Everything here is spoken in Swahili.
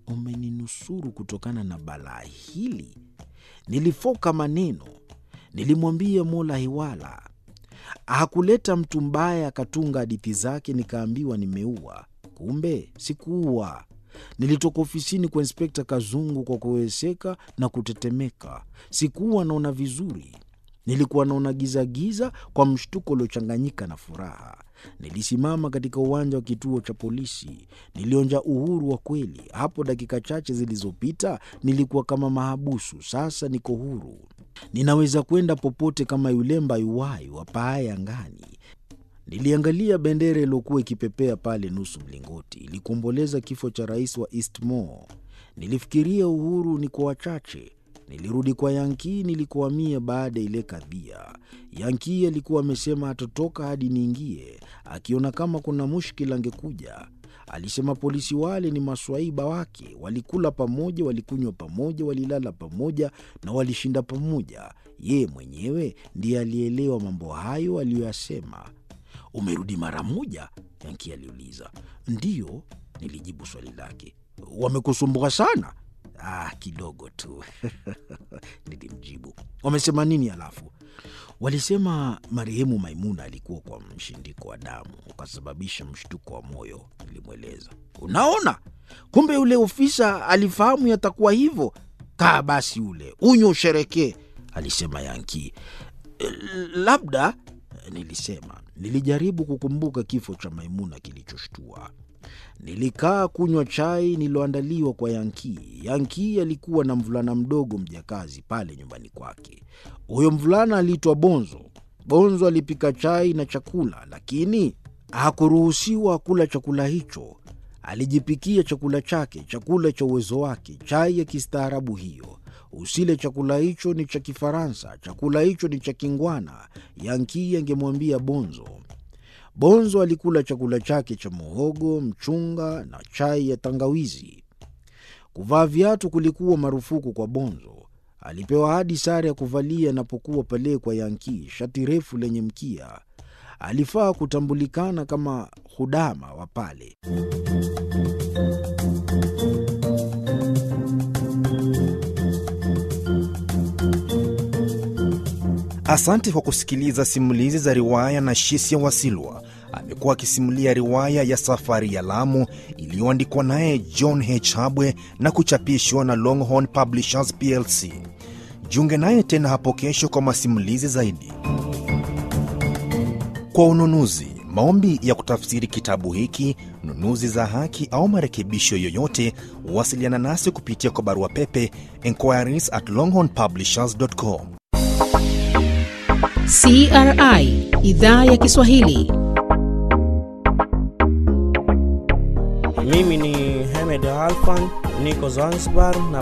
umeninusuru kutokana na balaa hili. Nilifoka maneno, nilimwambia Mola hiwala. Hakuleta mtu mbaya akatunga hadithi zake, nikaambiwa nimeua. Kumbe sikuua. Nilitoka ofisini kwa Inspekta Kazungu kwa kuweseka na kutetemeka. Sikuwa naona vizuri, nilikuwa naona gizagiza kwa mshtuko uliochanganyika na furaha. Nilisimama katika uwanja wa kituo cha polisi, nilionja uhuru wa kweli. Hapo dakika chache zilizopita nilikuwa kama mahabusu, sasa niko huru. Ninaweza kwenda popote kama yule mbayuwayu wapaaye angani. Niliangalia bendera iliyokuwa ikipepea pale nusu mlingoti, ilikuomboleza kifo cha rais wa Eastmore. Nilifikiria uhuru ni kwa wachache. Nilirudi kwa Yankii nilikohamia baada ya ile kadhia. Yankii alikuwa amesema hatotoka hadi niingie, akiona kama kuna mushkila angekuja. Alisema polisi wale ni maswaiba wake, walikula pamoja, walikunywa pamoja, walilala pamoja na walishinda pamoja. Yeye mwenyewe ndiye alielewa mambo hayo aliyoyasema. Umerudi mara moja? Yanki aliuliza. Ndiyo, nilijibu swali lake. Wamekusumbua sana? Ah, kidogo tu nilimjibu. Wamesema nini halafu? Walisema marehemu Maimuna alikuwa kwa mshindiko wa damu ukasababisha mshtuko wa moyo, nilimweleza. Unaona, kumbe yule ofisa alifahamu yatakuwa hivyo. Kaa basi ule unywe usherekee, alisema Yanki. Labda nilisema. Nilijaribu kukumbuka kifo cha Maimuna kilichoshtua. Nilikaa kunywa chai nililoandaliwa kwa Yankii. Yankii alikuwa na mvulana mdogo mjakazi pale nyumbani kwake. Huyo mvulana aliitwa Bonzo. Bonzo alipika chai na chakula, lakini hakuruhusiwa kula chakula hicho. Alijipikia chakula chake, chakula cha uwezo wake, chai ya kistaarabu hiyo. Usile chakula hicho, ni cha Kifaransa, chakula hicho ni cha kingwana, Yankii angemwambia Bonzo. Bonzo alikula chakula chake cha muhogo, mchunga na chai ya tangawizi. Kuvaa viatu kulikuwa marufuku kwa Bonzo. Alipewa hadi sare ya kuvalia anapokuwa pale kwa Yankii, shati refu lenye mkia. Alifaa kutambulikana kama hudama wa pale. Asante kwa kusikiliza simulizi za riwaya na Shisia Wasilwa. Amekuwa akisimulia riwaya ya Safari ya Lamu iliyoandikwa naye John H. Habwe na kuchapishwa na Longhorn Publishers plc. Jiunge naye tena hapo kesho kwa masimulizi zaidi. Kwa ununuzi, maombi ya kutafsiri kitabu hiki, nunuzi za haki au marekebisho yoyote, wasiliana nasi kupitia kwa barua pepe enquiries at longhornpublishers.com. CRI idhaa ya Kiswahili. Mimi ni Hamed Alfan, niko Zanzibar na